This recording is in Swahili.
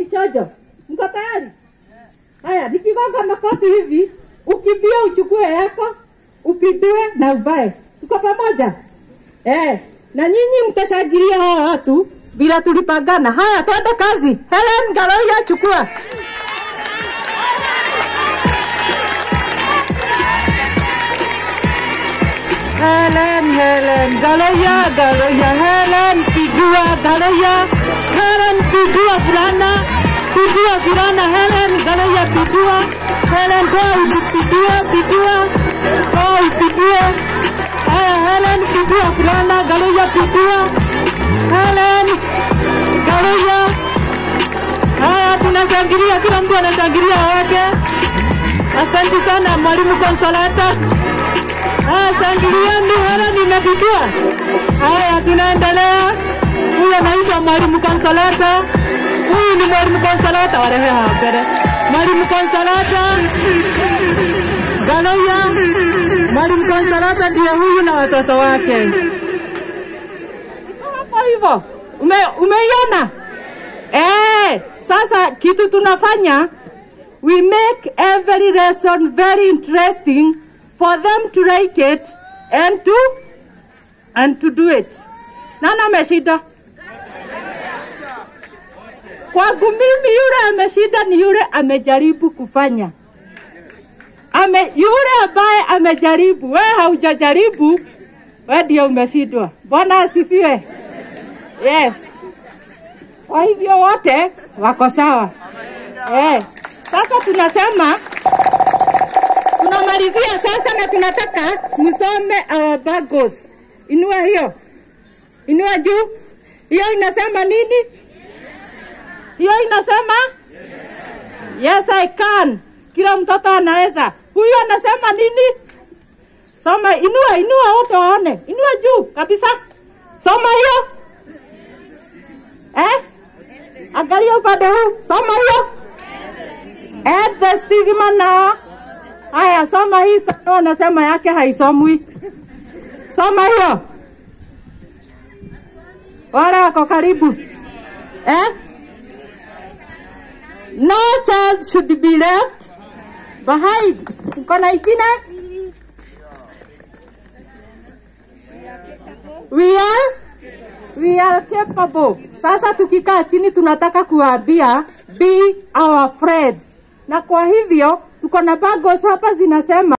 chojo. Mko tayari? Haya, nikigonga makofi hivi, ukimbie uchukue yako, upindue na uvae. Tuko pamoja? Eh, na nyinyi mtashangilia hawa watu bila tulipangana. Haya, twende kazi. Helen Garoya, chukua. Helen, Helen, Galoya, Galoya, Helen, pigua, Galoya, Helen, pigua fulana, pigua fulana, Helen, Galoya, pigua, Helen, go, pigua, pigua, go, pigua, haya, Helen, pigua fulana, Galoya, pigua, Helen, Galoya, haya, tunashangilia, kila mtu anashangilia wake. Asante sana mwalimu Konsolata. Haya, shangilieni, hela nimepigwa. Haya, tunaendelea. Huyu anaitwa mwalimu Konsolata. Huyu ni mwalimu Konsolata, walehe hapa mbele. Mwalimu Konsolata Galoya, mwalimu Konsolata ndiye huyu na watoto wake. Hapo hivyo, ume umeiona? Eh, sasa kitu tunafanya we make every lesson very interesting for them to like it and to and to do it. Nani ameshinda? Kwangu mimi yule ameshinda ni yule amejaribu kufanya. Ame, yule ambaye amejaribu, we haujajaribu, we ndio umeshindwa. Bwana asifiwe. Yes. Kwa hivyo wote wako sawa. Eh. Sasa tunasema tunamalizia sasa na tunataka msome our bagos. Inua hiyo, inua juu. Hiyo inasema nini? Hiyo inasema yes I can. Kila mtoto anaweza. Huyu anasema nini? Soma, inua, inua wote waone. Inua juu kabisa. Soma hiyo. Eh? Angalia upande huu. Soma hiyo. Add the stigma now. Haya, soma hii sasa, unasema yake haisomwi. Soma hiyo. Wale wako karibu. Eh? No child should be left behind. Uko na ingine? We are we are capable. Sasa tukikaa chini tunataka kuambia be our friends. Na kwa hivyo tuko na bagos hapa zinasema